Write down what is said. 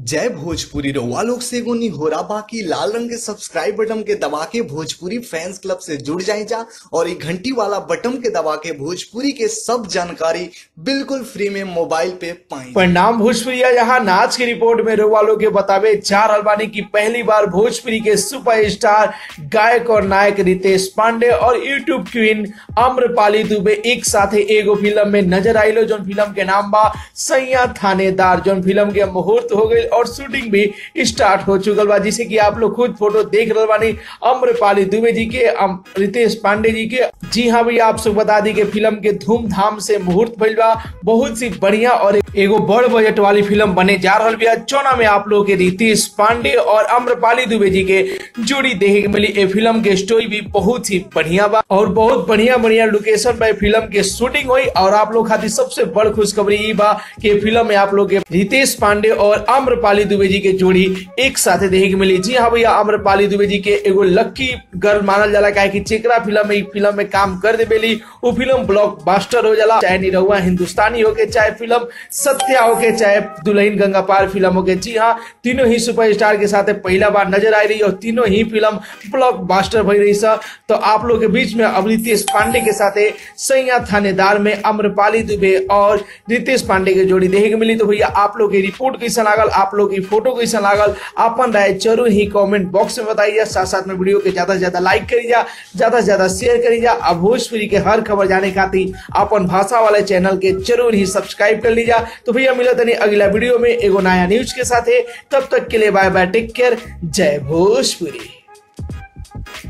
जय भोजपुरी रउआ लोग से एगो निहोरा बाकी लाल रंग के सब्सक्राइब बटन के दबा के भोजपुरी फैंस क्लब से जुड़ जाए जा और ये घंटी वाला बटन के दबा के भोजपुरी के सब जानकारी बिल्कुल फ्री में मोबाइल पे पाई परिणाम भोजपुरिया यहाँ नाच की रिपोर्ट में रोवा लोग के बतावे चार अलबानी की पहली बार भोजपुरी के सुपरस्टार गायक और नायक रितेश पांडे और यूट्यूब क्वीन अम्रपाली दुबे एक साथ एगो फिल्म में नजर आइलो जोन फिल्म के नाम बा सैया थानेदार जोन फिल्म के मुहूर्त हो गई और शूटिंग भी स्टार्ट हो चुकल बा जिसे कि आप लोग खुद फोटो देख रहे बानी अम्रपाली दुबे जी के अम- रितेश पांडे जी के जी हाँ भैया आप सब बता दी कि फिल्म के धूमधाम से मुहूर्त भइल बा बहुत सी बढ़िया और एगो बड़ बजट वाली फिल्म बने जा रहल बिया चौना में आप लोग के रितेश पांडे और अम्रपाली दुबे जी के जोड़ी देखे के मिली ए फिल्म के स्टोरी भी बहुत ही बढ़िया बा और बहुत बढ़िया बढ़िया लोकेशन पे फिल्म के शूटिंग हुई और आप लोग खातिर सबसे बड़ खुशखबरी ई बा कि फिल्म में आप लोग के रितेश पांडे और अम्रपाली दुबे जी के जोड़ी एक साथ देखे के मिली जी हाँ भैया अम्रपाली दुबे जी के एगो लक्की गर्ल मानल जाला काहे कि चेकरा फिल्म में ई फिल्म में काम कर देबेली वो फिल्म ब्लॉकबस्टर हो जाला चाहे निरहुआ हिंदुस्तानी होके चाहे फिल्म सत्या होके चाहे दुल्हन गंगा पार फिल्म होके जी हाँ तीनों ही सुपरस्टार के साथ पहला बार नजर आई रही और तीनों ही फिल्म ब्लॉकबस्टर भई रही सा तो आप लोग के बीच में अब रितेश पांडे के साथ सैया थानेदार में अम्रपाली दुबे और रितेश पांडे के जोड़ी देखे के मिली तो भैया आप लोग की रिपोर्ट कैसा लागल आप लोग की फोटो कैसा लागल अपन राय जरूर ही कमेंट बॉक्स में बताइए साथ साथ में वीडियो के ज्यादा से ज्यादा लाइक करी जा ज्यादा से ज्यादा शेयर करी जा अब भोजपुरी के हर खबर जाने खातिर अपन भाषा वाले चैनल के जरूर ही सब्सक्राइब कर लीजा तो भैया मिला तनी अगला वीडियो में एगो नया न्यूज के साथ तब तक के लिए बाय बाय टेक केयर जय भोजपुरी